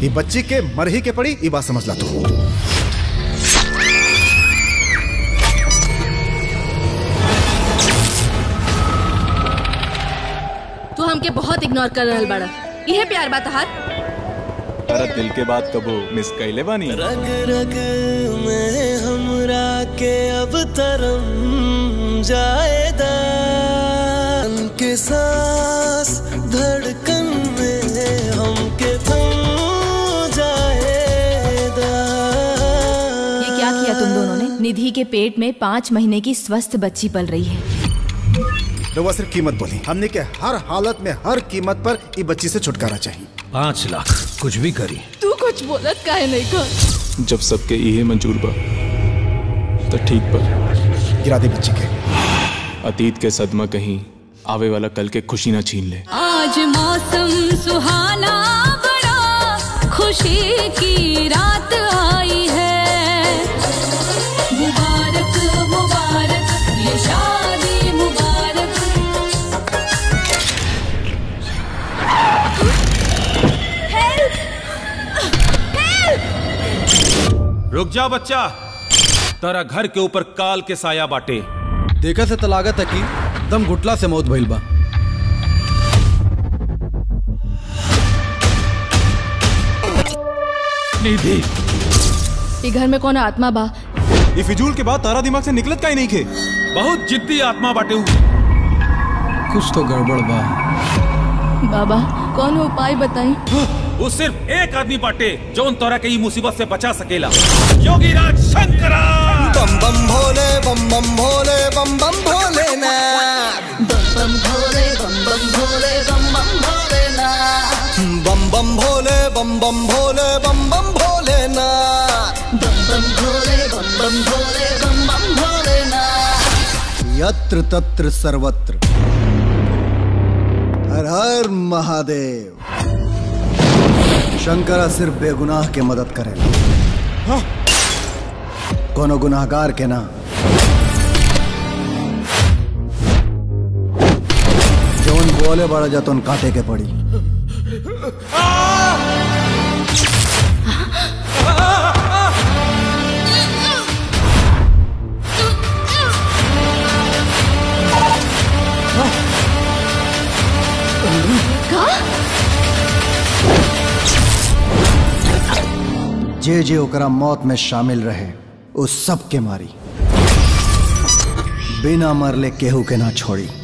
ये बच्ची के मर ही के पड़ी ये बात समझ ला तू तू हमके बहुत इग्नोर कर रहल बाड़ा इहे प्यार बा तहार अरे दिल के बात कबो मिस कैले बानी रग रग में हमरा के अब तरम जाएदा के सांस धड़कन में हमके थम जाएदा ये क्या किया तुम दोनों ने निधि के पेट में पाँच महीने की स्वस्थ बच्ची पल रही है रउआ सिर्फ कीमत बोली हमने के हर हालत में हर कीमत पर ये बच्ची से छुटकारा चाहिए पाँच लाख कुछ भी करी तू कुछ बोलत काहे नहीं कर जब सबके इहे मंजूर बा तो ठीक पर गिरा दे बच्ची के अतीत के सदमा कहीं आवे वाला कल के खुशी ना छीन ले आज मौसम सुहाना बड़ा खुशी की रात आई है मुबारक मुबारक ये शादी मुबारक रुक जा बच्चा तारा घर के ऊपर काल के साया बाटे देखा से तलागत है कि दम घुटला से मौत भइल बा निधि ये घर में कौन आत्मा बा ये फिजूल के बाद तारा दिमाग से निकलत का ही नहीं खे बहुत जिद्दी आत्मा बाटे उ। कुछ तो गड़बड़ बा बाबा कौन उपाय बताई वो सिर्फ एक आदमी बाटे जो उन तोरा के ई मुसीबत से बचा सकेला योगी राज शंकरा बम बम भोले बम बम भोले बम बम भोले ना बम बम भोले बम बम भोले बम बम भोले ना यत्र तत्र सर्वत्र हर हर महादेव शंकरा सिर्फ बेगुनाह के मदद करेला कोनो गुनाहगार के ना जौन बोले बड़ा जतन काटे के पड़ी जे जे ओकरा मौत में शामिल रहे उस सब के मारी बिना मरले केहू के ना छोड़ी